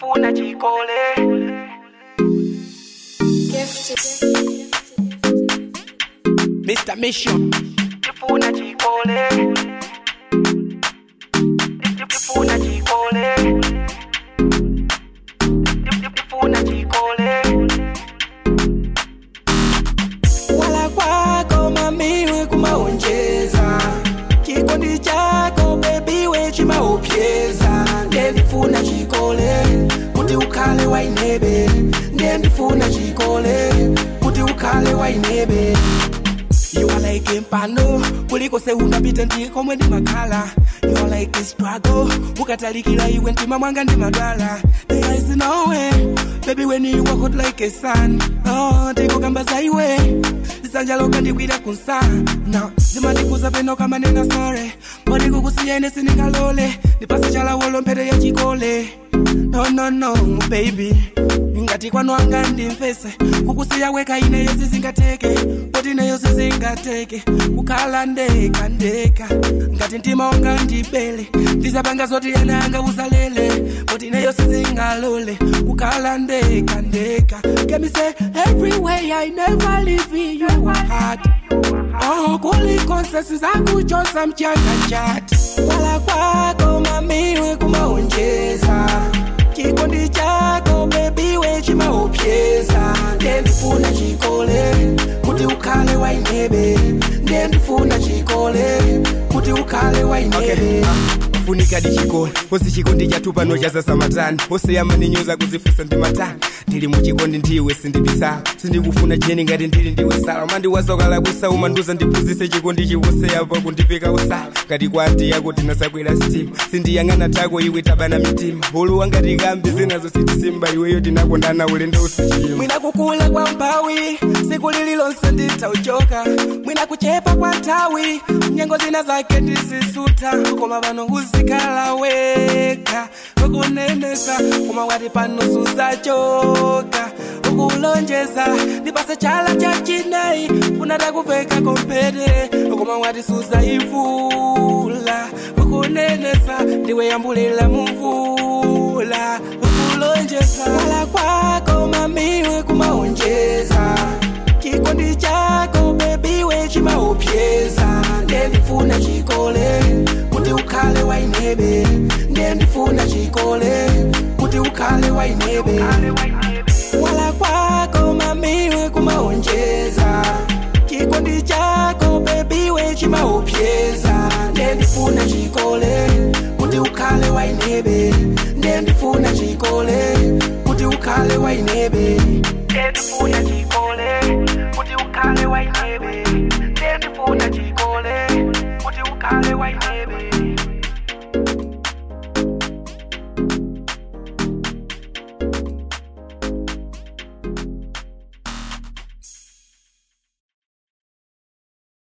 ndifuna chikole Mr. Mission. ndifuna chikole ndifuna chikole ndifuna chikole Wala kwako mamiwe kumaonjeza chikondi chako bebiwe chimaupyeza ndiye ndifuna chikole kuti ukhale wainebe ndiye ndifuna chikole kuti ukhale wainebe You are like mpano kuliko se unapita ndikomwe ndi makhala You are like a struggle ukatalikira iwe mtima mwanga ndi madwala There is no way Baby when you walk out like a sun Oh, tikukamba za iwe Lisanja loka ndikwira kunsa No, zimandikuza peno kama nena sorry Mbodi kukusiyene sinikalole Nipase chala wolo mpete ya chikole No, no, no, baby ngati kwanu anga ndimvese kukusiya weka ine yesi zingateke poti ineyo sizingateke kukhala ndeka ndeka ngati mtima wanga ndibele ndizapanga zoti ena anga uzalele poti ineyo sizingalole kukhala ndeka ndeka kemise everywhere i never leave you heart Oh, kulikonse sizakuchosa mchanga chati wala kwako mamiwe kumaonjeza chikondi chako bebiwe chimaupyeza ndiye ndifuna chikole kuti ukhale wainebe ndiye ndifuna chikole kuti ukhale wainebe funika dichikole posi chikondi chathu pano chasasamatani poseyamba ninyoza kuzifusa ndi matani ndili muchikondi ndiwe sindibisa sindikufuna cheni ngati ndili ndiwe sala mandiwazokala kusa umanduza ndiphunzise chikondi chiwoseyapa kundiveka usala ngati kwati yako tinasakwera sitima sindiyang'ana tako iwe tabana mitima ulu wangati kambi zinazo sitisimba iweyo tinakondana ulendo usichiyima mwina kukula kwa mpawi siku lililonse nditauchoka mwina kuchepa kwa nthawi nyengo zina zake ndizisuta koma pano uzikhala weka ukunenesa koma wati pano suzachoka ukulonjeza ndipase chala cha chinayi funata kuveka kompete koma wati suzaivula ukunenesa ndiwe yambulila mumvula ukulonjeza wala kwako mamiwe kumaonjeza chikondi chako bebiwe chimaupyeza ndiye ndifuna chikole kuti ukhale wainebe ndiye ndifuna chikole kuti ukhale wainebe wala kwako mamiwe kumaonjeza chikondi chako bebiwe chimaupyeza ndiye ndifuna chikole kuti ukhale wainebe ndiye ndifuna chikole kuti ukhale wainebe ndifuna chikole kuti ukhale wainebe ndifuna chikole kuti ukhale wainebe